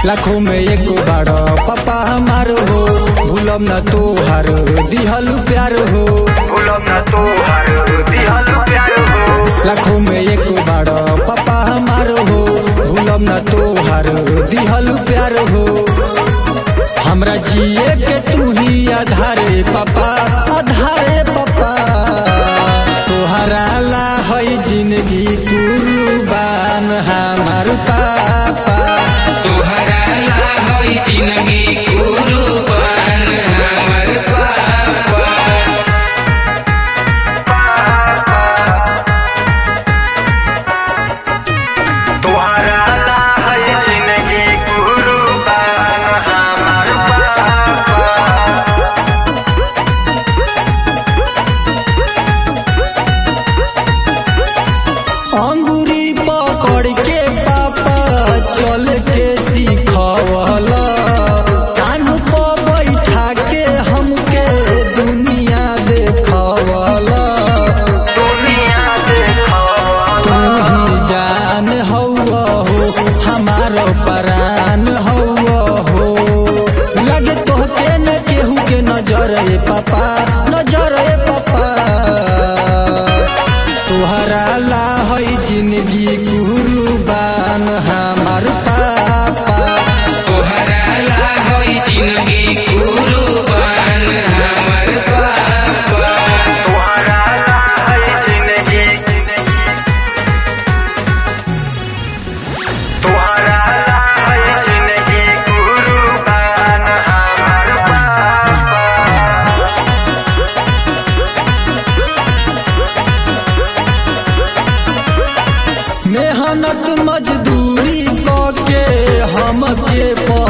लाखों में एको बाड़ पापा हमार हो भूलम न तोहार दिहल प्यार हो भूलम न तोहार दिहल प्यार हो लाखों में एको बाड़ पापा हमार हो भूलम न तोहार दिहल प्यार हो हमरा जिए के तू ही आधारे पापा आधारे पापा तोहरा ला है जिंदगी कुर्बान हमार पापा तोहरा ला होई जिंदगी कुर्बान हमर पापा तोहरा ला है जिंदगी कुर्बान हमार पापा अंगूरी पकड़ के पापा चल के सिखवला कान पर बैठा के हमके दुनिया देखवला दुनिया देखो तू ही जान हौवा हो हमारो परान हौवा हो लगे तोहके न केहू के नजर ए पापा नजर ए पापा तोहरा ला है जिंदगी कुर्बान हमार पापा तोहरा ला होई जिंदगी कुर्बान हमर पापा तोहरा ला है जिंदगी तोहरा ला है जिंदगी कुर्बान हमार पापा मेहनत मजदूरी के हमके